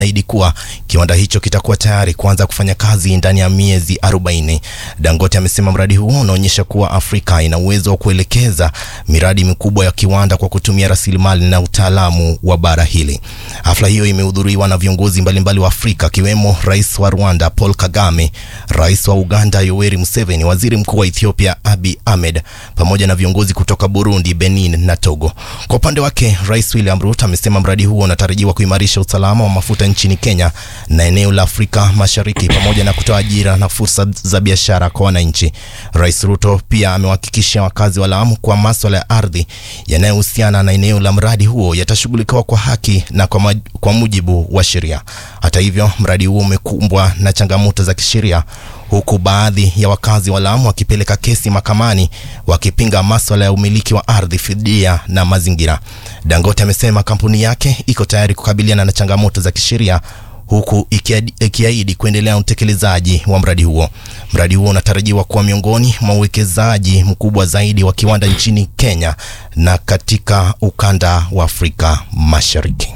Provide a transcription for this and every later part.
ameahidi kuwa kiwanda hicho kitakuwa tayari kuanza kufanya kazi ndani ya miezi 40. Dangote amesema mradi huo unaonyesha kuwa Afrika ina uwezo wa kuelekeza miradi mikubwa ya kiwanda kwa kutumia rasilimali na utaalamu wa bara hili. Hafla hiyo imehudhuriwa na viongozi mbalimbali wa Afrika akiwemo Rais wa Rwanda Paul Kagame, Rais wa Uganda Yoweri Museveni, Waziri Mkuu wa Ethiopia Abiy Ahmed pamoja na viongozi kutoka Burundi, Benin na Togo. Kwa upande wake, Rais William Ruto amesema mradi huo unatarajiwa kuimarisha usalama wa mafuta nchini Kenya na eneo la Afrika Mashariki pamoja na kutoa ajira na fursa za biashara kwa wananchi. Rais Ruto pia amewahakikishia wakazi wa Lamu kwa maswala ya ardhi yanayohusiana na eneo la mradi huo yatashughulikiwa kwa haki na kwa, maj, kwa mujibu wa sheria. Hata hivyo, mradi huo umekumbwa na changamoto za kisheria huku baadhi ya wakazi wa Lamu wakipeleka kesi mahakamani wakipinga maswala ya umiliki wa ardhi, fidia na mazingira. Dangote amesema kampuni yake iko tayari kukabiliana na changamoto za kisheria huku ikiahidi kuendelea na utekelezaji wa mradi huo. Mradi huo unatarajiwa kuwa miongoni mwa uwekezaji mkubwa zaidi wa kiwanda nchini Kenya na katika ukanda wa Afrika Mashariki.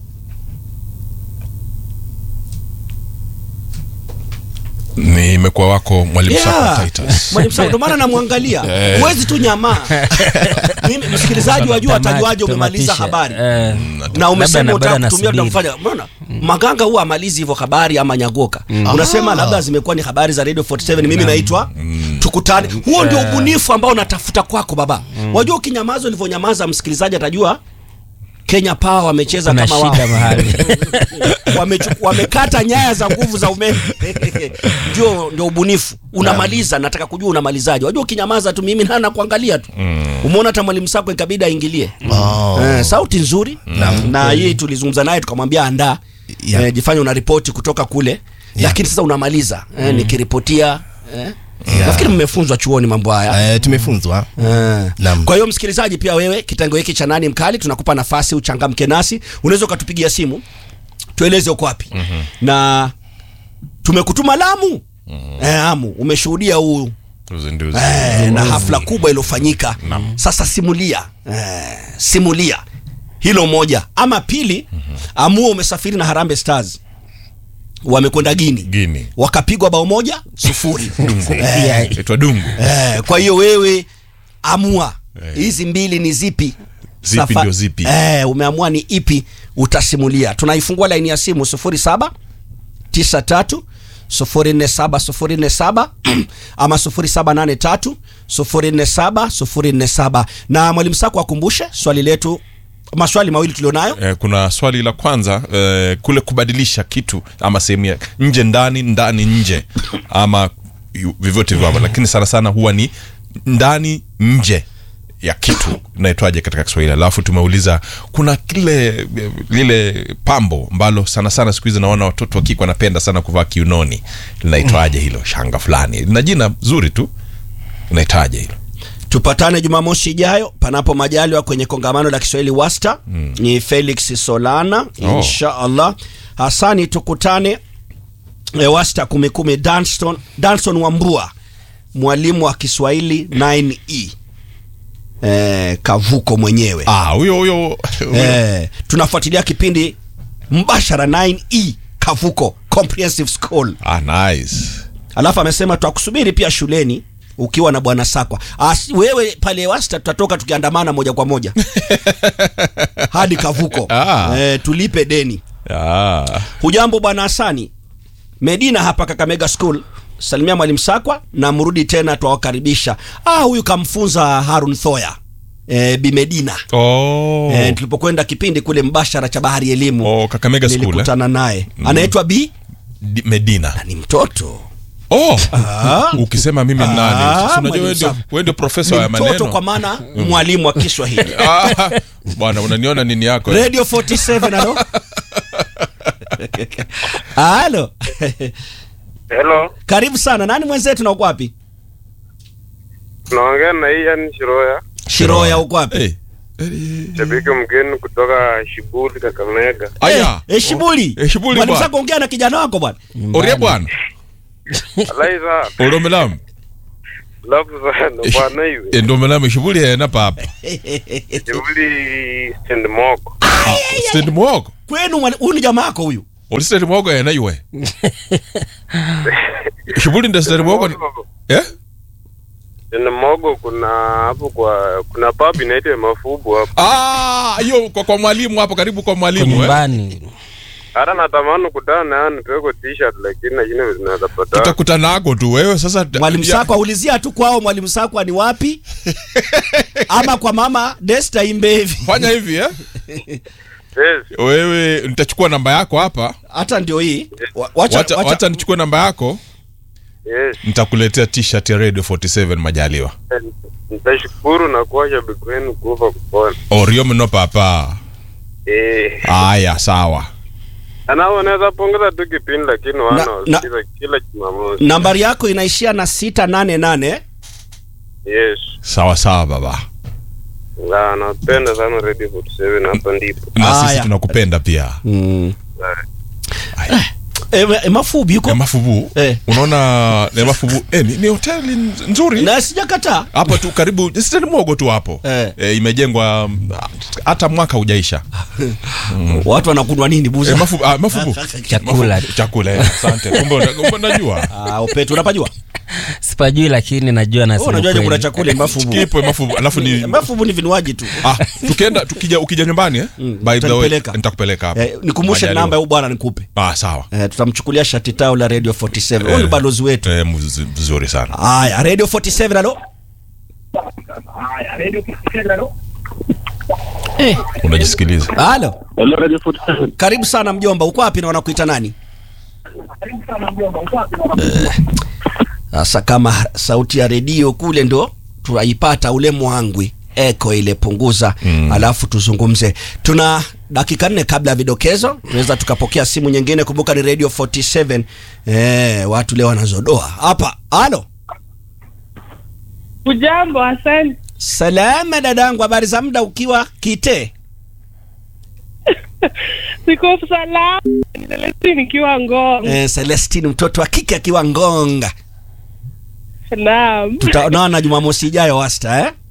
nimekuwa wako mwalimu Yeah. Sako Titus. Mwalimu Sako, ndio maana namwangalia. Eh. Huwezi tu nyamaa. Mimi msikilizaji wajua Tama- atajuaje umemaliza tamatisha. habari. Eh, na umesema labda utaka na kutumia nasubiri. utamfanya unaona maganga huwa amalizi hivyo habari ama nyagoka unasema labda zimekuwa ni habari za radio 47 mimi naitwa tukutane huo ndio ubunifu ambao natafuta kwako baba wajua ukinyamaza ulivyonyamaza msikilizaji atajua Kenya Power wamecheza kuna kama wao shida mahali Wamechu- wamekata nyaya za nguvu za umeme ndio ndio ubunifu unamaliza nataka kujua unamalizaje wajua ukinyamaza tu mimi na nakuangalia tu umeona hata mwalimu Sako ikabidi aingilie Oh. Eh, sauti nzuri na hii tulizungumza naye tukamwambia andaa Yeah. eh, jifanye una ripoti kutoka kule lakini sasa unamaliza eh, nikiripotia eh. nafikiri mmefunzwa chuoni mambo haya Eh, tumefunzwa Eh. Naam. Kwa hiyo msikilizaji, pia wewe kitengo hiki cha nani mkali, tunakupa nafasi uchangamke nasi. Unaweza ukatupigia simu tueleze uko wapi na tumekutuma Lamu eh, Amu, umeshuhudia huu Uzinduzi. eh, na hafla kubwa iliyofanyika. Sasa simulia eh, simulia hilo moja, ama pili, amua umesafiri na Harambee Stars wamekwenda Gini, Guinea. wakapigwa bao moja sufuri Yeah. Itwa dungu Eh, kwa hiyo wewe amua Eh. hizi mbili ni zipi? Zipi Safa- ndio zipi? Eh, umeamua ni ipi utasimulia. Tunaifungua laini ya simu 07 93 047 047 ama 0783 047 047. Na mwalimu Sako akumbushe swali letu, maswali mawili tulionayo. eh, kuna swali la kwanza eh, kule kubadilisha kitu ama sehemu ya nje ndani ndani nje ama yu- vyovyote vyavo lakini sana sana huwa ni ndani nje ya kitu inaitwaje katika kiswahili alafu tumeuliza kuna kile lile pambo ambalo sana sana siku hizi naona watoto wa kike wanapenda sana kuvaa kiunoni linaitwaje hilo shanga fulani lina jina zuri tu linaitwaje hilo Tupatane Jumamosi ijayo panapo majaliwa kwenye kongamano la Kiswahili Wasta. Ni Felix Solana Oh. insha Allah. Hasani, tukutane e, Wasta kumi kumi, Danston, Danston Wambua, mwalimu wa Kiswahili 9E e, Kavuko mwenyewe ah huyo huyo huyo. e, tunafuatilia kipindi mbashara 9E Kavuko Comprehensive School. ah nice Alafu amesema twakusubiri pia shuleni ukiwa na bwana Sakwa. As, wewe pale Wasta tutatoka tukiandamana moja kwa moja hadi Kavuko Ah. e, tulipe deni. ah. Hujambo bwana Hasani Medina hapa Kakamega School. Salimia mwalimu Sakwa na mrudi tena, twawakaribisha. Ah, huyu kamfunza Harun Thoya e, Bimedina oh. e, tulipokwenda kipindi kule mbashara cha Bahari Elimu Oh, Kakamega School, eh? nilikutana naye anaitwa Bi Di- Medina. ni mtoto Oh, ukisema mimi ni nani? Ah, Sasa unajua mwalimu wewe ndio Sam. wewe ndio profesa ni wa mtoto maneno. kwa maana mwalimu wa Kiswahili Ah, Bwana unaniona nini yako? Radio 47 alo halo Hello, karibu sana nani mwenzetu na uko wapi naongea na Ian Shiroya, shiroya uko wapi Eh. shabiki mgeni kutoka Shibuli, Kakamega. Aya. Eh, eh, Shibuli. Eh, Shibuli Mwalimu bwana. Sako ongea na kijana wako bwana. Orie bwana. Alaiza Oromelamu. lafu sana bwana hivi. Endo melamu shibuli ya napa hapa. Shibuli stand moko. Stand mwoko. Kwenu mwali- huyu ni jamaa yako huyu. ulisitari mwogo yanaiwe shughuli ndio sitari mwogo ni- eh Ni mogo kuna hapo kwa kuna pub inaitwa Mafubu hapo. ah hiyo kwa, kwa mwalimu hapo karibu kwa Kwa mwalimu eh? nyumbani Hata natamani kutana naye nitoe t-shirt lakini lakini zinaweza patana. tutakutana nako tu wewe sasa mwalimu ya- Sakwa ulizia tu kwao mwalimu Sakwa ni wapi ama kwa mama Desta Imbevi fanya hivi eh Yes. wewe nitachukua namba yako hapa hata ndio hii Wa- wacha, wacha, wacha, wacha nichukue namba yako Yes. nitakuletea t-shirt ya radio 47 majaliwa Nitashukuru na kuwa shabiki wenu kufa kupona. orio mno papa Eh. haya sawa Ana unaweza pongeza tu kipindi lakini wana Na- wasikiza kila Jumamosi. nambari yako inaishia na sita nane nane Yes. sawa sawa baba Na napenda sana Radio 47 hapa ndipo. na sisi Haya. tunakupenda pia mm. Haya. e, e, mafubi yuko Emafubu Eh. unaona Emafubu eh, ni, ni hoteli nzuri na sijakataa hapo tu karibu sitani mwogo tu hapo Eh. eh, imejengwa mm, hata mwaka hujaisha watu wanakunwa nini buza eh, mafubu, ah, mafubu. Chakula. Mafubu, chakula eh, asante kumbe una- kumbe unajua Ah, upetu unapajua sipajui lakini najua Wewe nasema unajuaje kuna kweli. chakula mafubu kipo mafubu alafu ni mafubu ni vinywaji tu ah, tukienda tukija ukija nyumbani eh? by the way utanipeleka. nitakupeleka hapo eh, nikumbushe Majaliwa. namba ya huyu bwana nikupe ah sawa eh, tutamchukulia shati tao la radio 47 huyu ni Eh. balozi wetu eh, mz- vizuri sana haya radio 47 alo eh, unajisikiliza halo Hello Radio 47. karibu sana mjomba uko wapi na wanakuita nani Eh, sasa kama sauti ya redio kule ndo tunaipata ule mwangwi eko ile punguza mm. alafu tuzungumze tuna dakika nne kabla ya vidokezo tunaweza tukapokea simu nyingine kumbuka ni radio 47 eh, watu leo wanazodoa hapa halo Ujambo, asante. salama dadangu habari za muda ukiwa kite Siko salama, Celestine nikiwa Ngong. eh, celestine mtoto wa kike akiwa ngonga Naam, tutaonana jumamosi ijayo wasta eh?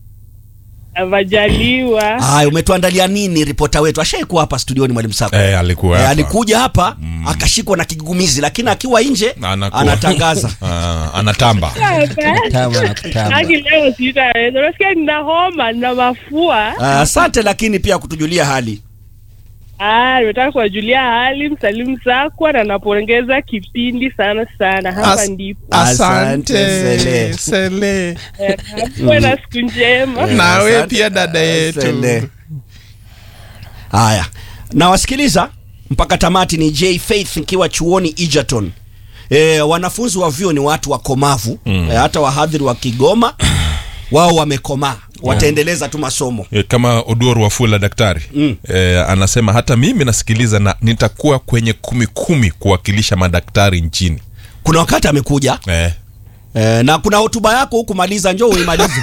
majaliwa. Haya, umetuandalia nini ripota wetu? Ashaikuwa hapa studioni mwalimu Sako. eh, alikuwa Eh, hapa. alikuja hapa akashikwa na kigugumizi, lakini akiwa nje Na anakuwa- anatangaza. Ah, anatamba Kutamba na kutamba. Haki leo sitaweza. Unasikia nina homa, nina mafua. Ah, Asante lakini pia kutujulia hali. Ah, nimetaka kuwajulia hali msalimu Sakwa na napongeza kipindi sana sana. Hapa As- ndipo. Asante, Sele. Sele. Eh, Kuwe na siku njema. nawe Asante. pia dada yetu Sele. Haya, nawasikiliza mpaka tamati. Ni J Faith nikiwa chuoni Egerton. E, wanafunzi wa vyuo ni watu wakomavu mm. e, hata wahadhiri wa Kigoma wao wamekomaa, wataendeleza tu masomo. Eh, kama Oduor Wafula daktari Mm. eh, anasema hata mimi nasikiliza na nitakuwa kwenye kumi kumi kuwakilisha madaktari nchini Kuna wakati amekuja eh. e, na kuna hotuba yako huku, maliza, njoo uimalize.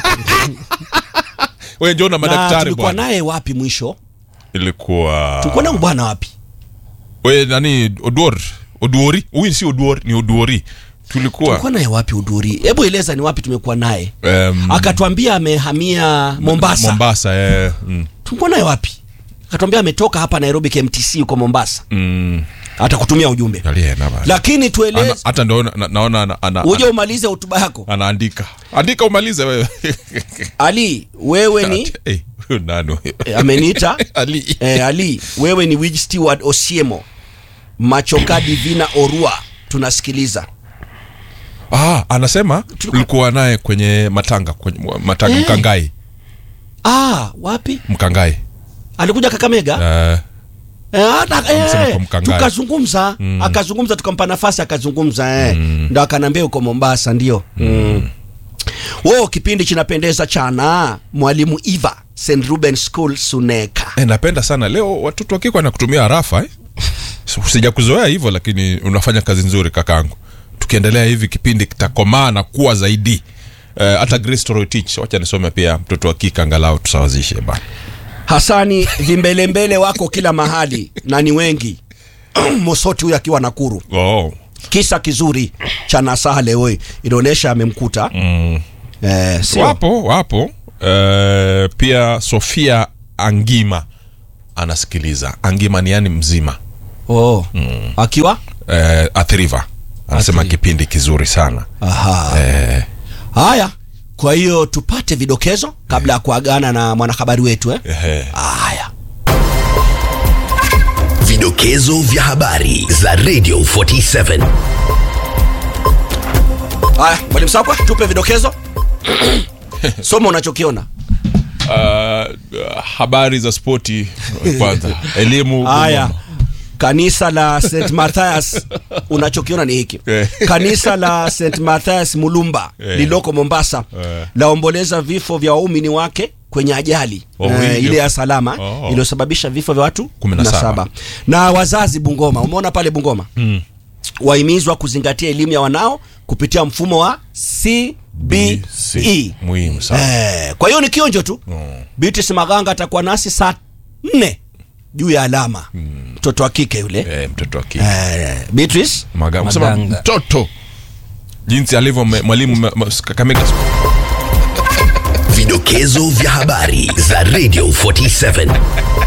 we njoo na na madaktari tulikuwa bwana naye wapi mwisho? ilikuwa Tulikuwa na bwana wapi? we nani Oduor Oduori huyu si Oduor ni Oduori tulikuwa Tulikuwa naye wapi Udhuri? Hebu eleza ni wapi tumekuwa naye. em, Akatuambia amehamia Mombasa. Mombasa eh, mm, Tulikuwa naye wapi? Akatuambia ametoka hapa Nairobi KMTC huko Mombasa. mm, Atakutumia ujumbe. alienda bana. Lakini Ana- tueleze hata ndo na- na- naona ana- ana- uje ana- umalize hotuba yako. anaandika andika umalize wewe Ali, wewe ni Eh, huyu nani huyo? eh, ameniita Ali eh, Ali, wewe ni Wig Steward Osiemo. Machoka Divina Orua. Tunasikiliza. ah, anasema ulikuwa naye kwenye matanga kwenye matanga Eh. mkangai Ah, wapi? mkangai Alikuja Kakamega? Eh, Eh, hata- Amesema eh, kwa Mkangai. tukazungumza akazungumza tukampa nafasi akazungumza eh. ndo akanambia huko Mombasa ndio mm. Wo, kipindi kinapendeza chana mwalimu Eva St Ruben School Suneka eh, napenda sana leo watoto wakikwa na kutumia harafa eh? sija kuzoea hivyo lakini unafanya kazi nzuri kakangu tukiendelea hivi kipindi kitakomaa na kuwa zaidi Eh, hata Grace Toroitich wacha nisome pia mtoto wa kike angalau tusawazishe bana Hasani vimbelembele wako kila mahali na ni wengi Mosoti huyu akiwa Nakuru oh. kisa kizuri cha nasaha leo hii inaonyesha amemkuta mm. eh, sio wapo wapo Eh, pia Sofia Angima anasikiliza Angima ni yani mzima oh. akiwa eh, athiriva anasema kipindi kizuri sana Aha. eh, haya kwa hiyo tupate vidokezo kabla ya kuagana na mwanahabari wetu eh? eh, haya Vidokezo vya habari za Radio 47. haya mwalimu sakwa tupe vidokezo soma unachokiona uh, habari za spoti kwanza elimu haya Bungoma. kanisa la st mathias unachokiona ni hiki Eh. kanisa la st mathias mulumba Eh. lililoko mombasa Eh. laomboleza vifo vya waumini wake kwenye ajali Oh, eh, hivyo. ile ya salama Oh. iliyosababisha vifo vya watu Kumi na 17. saba. na wazazi bungoma umeona pale bungoma Mm. wahimizwa kuzingatia elimu ya wanao kupitia mfumo wa CBE muhimu sana Eh, kwa hiyo ni kionjo tu Mm. Beatrice Maganga atakuwa nasi saa nne juu ya alama mtoto wa kike yule eh, mtoto wa kike eh, Beatrice Maganga. Sema Maganga. mtoto jinsi alivyo me- mwalimu me- me- Kakamega Vidokezo vya habari za Radio 47.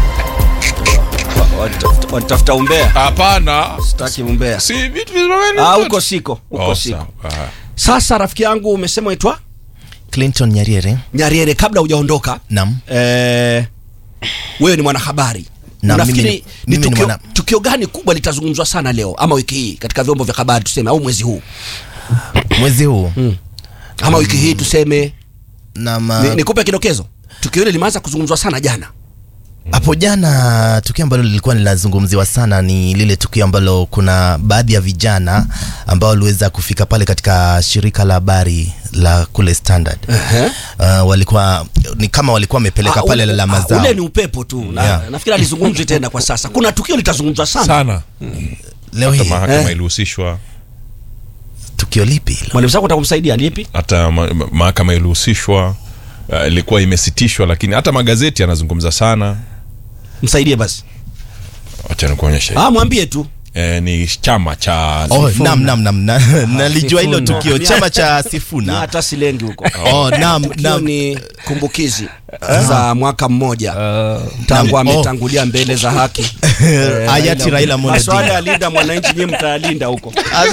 Watafuta- watafuta umbea hapana sitaki umbea si vitu vizuri ah, huko siko huko Oh, siko sawa. Ah. sasa rafiki yangu umesema itwa Clinton Nyariere Nyariere kabla hujaondoka nam eh, wewe ni mwanahabari Na unafikiri mimi ni- ni mimi ni tukio, mwana- tukio gani kubwa litazungumzwa sana leo ama wiki hii katika vyombo vya habari tuseme au mwezi huu mwezi huu ama wiki hii tuseme nam ni, nikupe kidokezo tukio hili limeanza kuzungumzwa sana jana hapo jana tukio ambalo lilikuwa linazungumziwa sana ni lile tukio ambalo kuna baadhi ya vijana ambao waliweza kufika pale katika shirika la habari la kule Standard. Uh, walikuwa ni kama walikuwa wamepeleka Ah, pale ule- lalama ah, zao. ule ni upepo tu na, Yeah. nafikiri alizungumzwi tena kwa sasa kuna tukio litazungumzwa sana, sana Leo hata hii mahakama Eh. ilihusishwa tukio lipi hilo? mwalimu zako utakumsaidia lipi hata ma- ma- mahakama ilihusishwa uh, ilikuwa imesitishwa lakini hata magazeti yanazungumza sana msaidie basi wacha nikuonyeshe ah, mwambie tu eh, ni chama cha Oh, nam nam nam na, nalijua hilo Sifuna. tukio chama cha na Sifuna. hata silengi huko Oh, nam tukio nam ni kumbukizi za mwaka mmoja tangu Naam. ametangulia mbele za haki Eh, Hayati Raila Amolo maswala Odinga. ya linda mwananchi nyie mtayalinda huko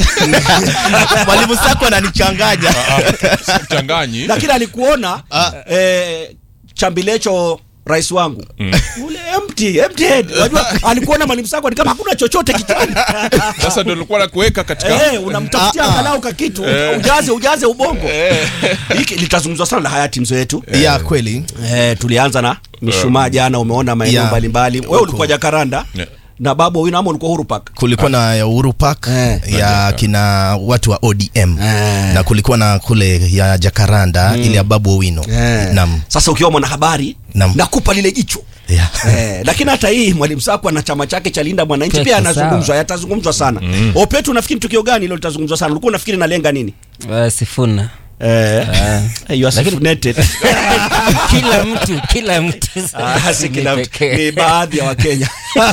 mwalimu Sako ananichanganya. mchanganyi lakini alikuona eh, chambilecho rais wangu ule empty, empty head unajua alikuona mwalimu sako ni kama hakuna chochote kichwani sasa ndio nilikuwa na kuweka katika Eh, unamtafutia angalau ka kitu ujaze ujaze ubongo hiki litazungumzwa sana la hayati mzee wetu ya kweli eh, tulianza na mishumaa jana umeona maeneo Yeah. mbalimbali wewe Huko. ulikuwa jakaranda Yeah. na babu wino ama ulikuwa huru park kulikuwa na ya Uhuru Park Eh. ya kina watu wa ODM Eh. na kulikuwa na kule ya Jakaranda ile ya Babu Owino Eh. nam sasa ukiwa mwanahabari Naam. nakupa lile jicho yeah. Eh, lakini hata hii mwalimu Sakwa na chama chake cha Linda Mwananchi Pia pia iko anazungumzwa, sawa. yatazungumzwa sana. Mm. Opetu, nafikiri tukio gani hilo litazungumzwa sana? Ulikuwa unafikiri nalenga nini? Uh, Sifuna Eh, you are Lakini- self-nated. kila mtu kila mtu Ah, si kila mtu, pekee. ni baadhi ya Wakenya.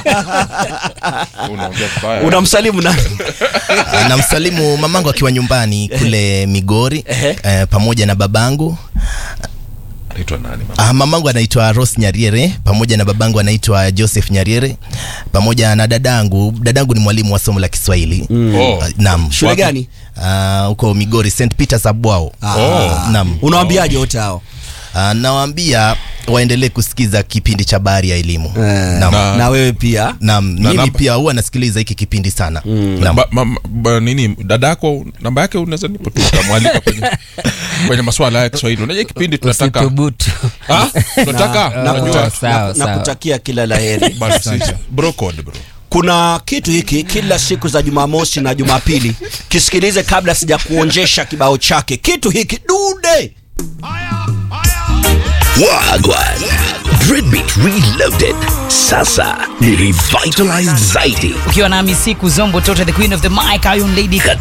unaongea vibaya. Unamsalimu nani? namsalimu mamangu akiwa nyumbani kule Migori Ehe. eh, pamoja na babangu anaitwa nani mama? Ah, mamangu anaitwa Rose Nyariere pamoja na babangu anaitwa Joseph Nyariere pamoja na dadangu. Dadangu ni mwalimu wa somo la Kiswahili Oh. Ah, naam. Shule Wapi? gani? Ah, huko Migori St Peters Abwao. Ah, Naam. Unawaambiaje wote hao? Ah, nawaambia waendelee kusikiza kipindi cha Bahari ya Elimu. Eh, Naam. Na- Na wewe pia. Naam, mimi namba- pia huwa nasikiliza hiki kipindi sana. Naam. Ba, ma, ba, nini dadako namba yake unaweza nipo tu ukamwalika kwenye, kwenye maswala ya Kiswahili. Unajua kipindi tunataka usithubutu Ah, tunataka Na, unajua na, sawa, na, sawa. kutakia kila la heri. basi bro code bro. Kuna kitu hiki kila siku za Jumamosi na Jumapili, kisikilize kabla sija kuonjesha kibao chake. Kitu hiki dude Wagwan. Dreadbeat Reloaded. Sasa ni revitalized zaidi ukiwa nami siku zombo tota the queen of the mic iron lady